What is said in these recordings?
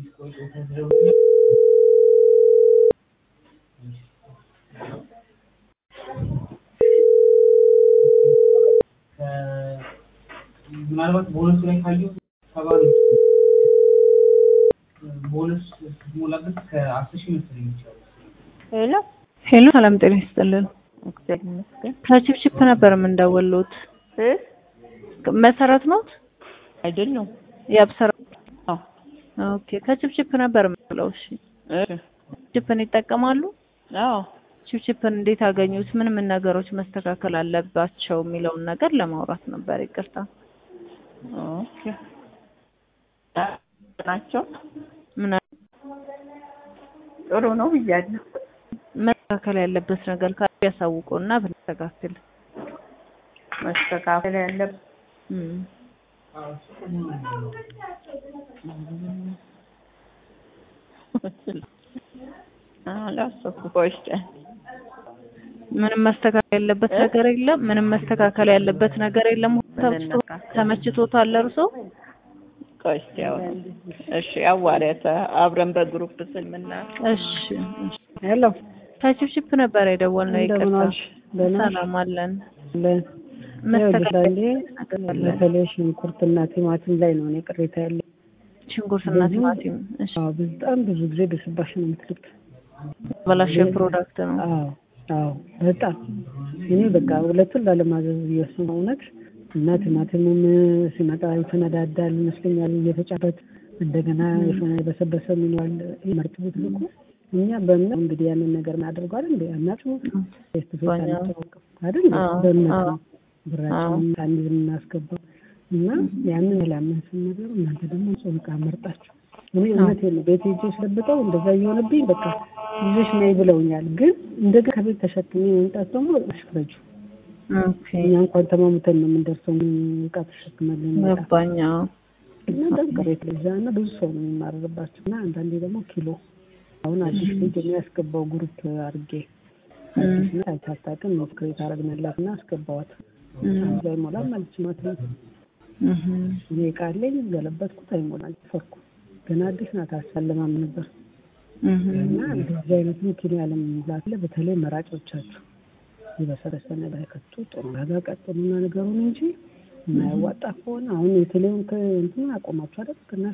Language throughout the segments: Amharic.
ምናልባት ቦነስ ላይ ካየው ሰባ ቦነስ ስትሞላበት ከአስር ሺህ መሰለኝ ይችላል። ሄሎ ሄሎ ሰላም ጤና ይስጥልን። እግዚአብሔር ይመስገን። ከቺፕቺፕ ነበር የምንደውሉት። እ መሰረት ነው አይደለም የአብሰራ አዎ ኦኬ። ከቺፕቺፕ ነበር የምንለው። እሺ እ ቺፕን ይጠቀማሉ? አዎ ቺፕቺፕን እንዴት አገኙት? ምን ምን ነገሮች መስተካከል አለባቸው የሚለውን ነገር ለማውራት ነበር። ይቅርታ። ኦኬ ናቸው ምን ጥሩ ነው ብያለሁ። መስተካከል ያለበት ነገር ካለ ያሳውቁና ብንስተካከል። መስተካከል ያለበት እም አላሰብኩ ቆይ እስኪ ምንም መስተካከል ያለበት ነገር የለም። ምንም መስተካከል ያለበት ነገር የለም። ተመችቶ ተመችቶታል እርሶ? ቆይ እስኪ አሁን እሺ አዋሪያት አብረን በግሩፕ ስልምና እሺ እሺ። ሄሎ ከቺፕቺፕ ነበር የደወልነው። እንደምን ይቅርታ። ዋልሽ? ደህና ነሽ? ሰላም አለን። ለን መስተካከል ይኸውልሽ በተለይ ሽንኩርትና ቲማቲም ላይ ነው እኔ ቅሬታ ያለኝ። ሽንኩርትና ብዙ- ቲማቲም እሺ፣ አዎ በጣም ብዙ ጊዜ በስባሽ ነው የምትልኩት። በላሸ ፕሮዳክት ነው። አዎ አዎ በጣም እኔ በቃ ሁለቱን ላለማዘዝ እየወሰኑ እውነት እና ቲማቲሙም ሲመጣ ይፈነዳዳል ይመስለኛል እየተጫበት እንደገና የበሰበሰ ሚኗል መርጥ ብትልኩ እኛ በእምነት እንግዲህ ያንን ነገር እናደርገዋል እንደ አናጽሙ ፌስ ቱ ፌስ በእኛ- አንተዋወቅም አይደል አዎ፣ በእምነት አዎ። ነው ብራቸውን አንድ የምናስገባው እና ያንን ላምን ስንነገሩ እናንተ ደግሞ ንጹህ ዕቃ መርጣችሁ እኔ እውነቴን ነው ቤት ሄጄ ስለብጠው እንደዛ እየሆነብኝ በቃ ይዘሽ ነይ ብለውኛል። ግን እንደገና ከቤት ተሸክሜ መምጣት ደግሞ አሽፍረጁ ኦኬ እኛ እንኳን ተማሙተን ነው የምንደርሰው። ምን ዕቃ ተሸክመልን መጣ ገባኝ። አዎ። እና በጣም ቅሬታ ይዛ እና ብዙ ሰው ነው የሚማረርባቸው እና አንዳንዴ ደግሞ ኪሎ አሁን አዲስ ልጅ የሚያስገባው ግሩፕ አድርጌ አዲስ ና አይታጣቅም ነው ክሬት አረግንላት እና አስገባዋት አንድ ላይ ሞላም አለች ማለት ነው። እህ እኔ ዕቃ አለኝ ገለበጥኩት አይሞላል ፈርኩ ገና አዲስ ናት አሳለማም ነበር እህ እና እንደዚህ አይነት ኪሎ ያለም ሙላት ላይ በተለይ መራጮቻችሁ የበሰበሰ ነገር ከቱ ጥሩ ዋጋ ቀጥሉና ነገሩን እንጂ የማያዋጣ ከሆነ አሁን የቴሌውን እንትን አቆማችሁ አይደል? ቅናሽ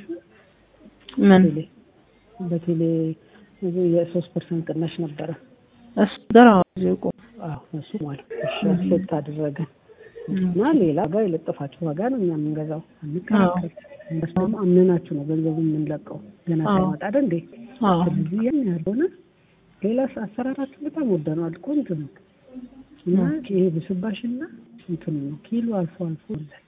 ምን ቴሌ በቴሌ የሶስት ፐርሰንት ቅናሽ ነበረ። እሱ ገና ዚቁ አዎ እሱ ማለት እሺ አክሴፕት አደረገን እና ሌላ ጋር የለጠፋችሁ ዋጋ ነው እኛ የምንገዛው አንከራከር። እነሱ ደግሞ አምነናችሁ ነው ገንዘቡ የምንለቀው ገና አዎ። ሳይመጣ አይደል እንዴ? አዎ ስለዚህ ያን ያልሆነ ሌላ አሰራራችሁ በጣም ወደነዋል። ቆንጆ ነው እና ይሄ ብስባሽና እንትን ነው ኪሎ አልፎ አልፎ ይላል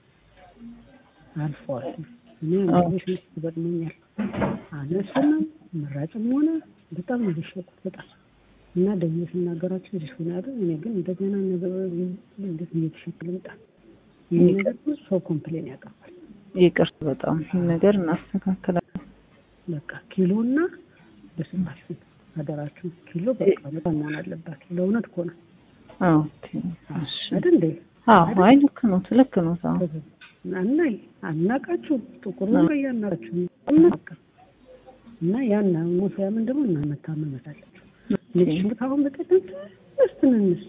አልፎ አልፎ እኔ አንዳንዶች ምስ ይገጥመኛል አነሱንም መራጭም ሆነ በጣም ነው የሸቁት በጣም እና ደግሞ ስናገራቸው እዚህ ሆነ አይደል እኔ ግን እንደገና ነገር እንዴት እየተሸክል ልምጣ ይህ ነገር ብዙ ሰው ኮምፕሌን ያቀርባል ይቅርታ፣ በጣም ይህን ነገር እናስተካክላለን። በቃ ኪሎና በስባሽ አደራችሁ ኪሎ በቃ በጣም መሆን አለባችሁ ለእውነት እኮ ነው ኦኬ እሺ። አይደል እንዴ አዎ አይ ልክ ነው ልክ ነው። አዎ አናይ አናቃችሁ ጥቁር ነው ያናቃችሁ አናቃ እና ያን ሙሲያምን ደግሞ እና መታመመት አለችው ልጅ ካሁን በቀደም ትንሽ ትንንሽ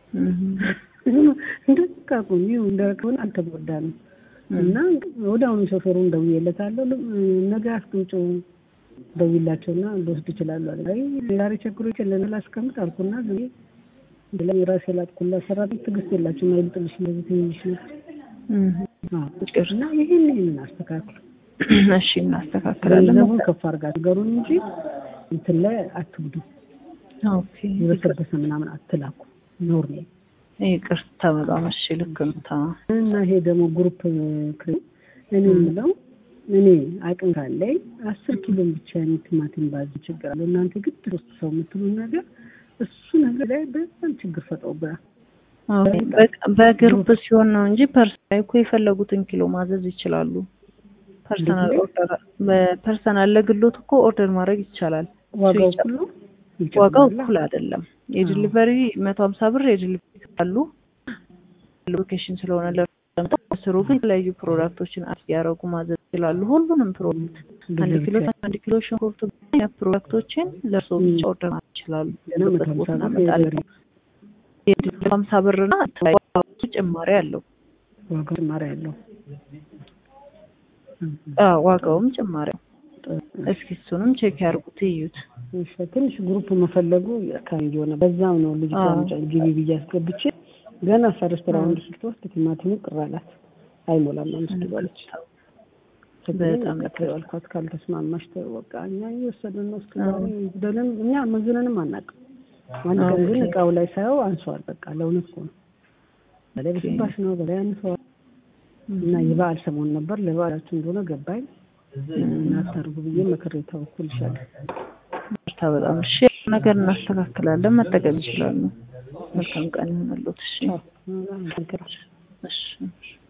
እንደቃቁ ይሁ እንደሆነ አልተጎዳንም እና ወደ አሁኑ ሾፌሩን ደውዬለታለሁ ነገ አስቀምጪው ደውይላቸውና ልወስድ ይችላሉ አለ አይ ዛሬ ቸግሮ ይችላል ላስቀምጥ አልኩና ዝም ብዬ ራሴ ላጥኩላ ሰራተኛ ትዕግስት የላችሁም አይልጥልሽ እንደዚህ ትንሽ ነገር እና ይህን ይህንን አስተካክሉ። እሺ እናስተካክላለን። ገንዘቡን ከፍ አድርጋችሁ ነገሩን እንጂ እንትን ላይ አትጉዱ። ኦኬ የበሰበሰ ምናምን አትላኩ። ኖር ነው ይቅርታ፣ በጣም እሺ ልክ ነው። ታ እና ይሄ ደግሞ ግሩፕ ክሬ እኔ የምለው እኔ አቅም ካለኝ አስር ኪሎ ብቻ የኔ ቲማቲም ባዝ ችግር አለ። እናንተ ግን ሶስት ሰው የምትሉ ነገር እሱ ነገር ላይ በጣም ችግር ፈጥሮብናል። በግሩፕ ሲሆን ነው እንጂ ፐርሰናል እኮ የፈለጉትን ኪሎ ማዘዝ ይችላሉ። ፐርሰናል ኦርደር በፐርሰናል ለግሎት እኮ ኦርደር ማድረግ ይቻላል። ዋጋው እኩል ነው? ዋጋው እኩል አይደለም። የዲሊቨሪ መቶ ሀምሳ ብር የዲሊቨሪ ካሉ ሎኬሽን ስለሆነ ለምጠው ስሩ ግን የተለያዩ ፕሮዳክቶችን አድ ያደረጉ ማዘዝ ይችላሉ። ሁሉንም ፕሮዳክት አንድ ኪሎ አንድ ኪሎ ሽንኩርት ያ ፕሮዳክቶችን ለእርሶ ብቻ ኦርደር ማድረግ ይችላሉ። ገና መቶ በት ቦታ ሀምሳ ብር እናመጣለን። የደሪ ሀምሳ ብርና ዋጋው ጭማሪ አለው። ዋጋ ጭማሪ ያለው አዎ ዋጋውም ጭማሪ ነው። እስኪ እሱንም ቼክ ያርጉት እዩት። እሺ፣ ትንሽ ግሩፕ መፈለጉ አካባቢ የሆነ በዛው ነው ልጅ አዎ። ግቢ ብዬ አስገብቼ ገና ፈርስት ራውንድ ስትወስድ ቲማቲሙ ቅር አላት። አይሞላም አምስት ኪሎ አለች። በጣም በጣም አልኳት ካልተስማማሽ ተይው በቃ እኛ እየወሰድን ነው እስከ ዛሬ ይጉደልን እኛ መዝነንም አናውቅም። አንድ ቀን ግን ኦኬ። እቃው ላይ ሳየው አንሷል። በቃ ለእውነት እኮ ነው በላይ በስባሽ ነው በላይ አንሰዋል። እና የበዓል ሰሞን ነበር ለበዓላችሁ እንደሆነ ገባኝ እና አታርጉ ብዬ መክሬ ተወኩልሻለሁ። ምርታ በጣም እሺ፣ ነገር እናስተካክላለን። መጠቀም ይችላሉ። መልካም ቀን ይሆንልዎት። እሺ አዎ፣ እሺ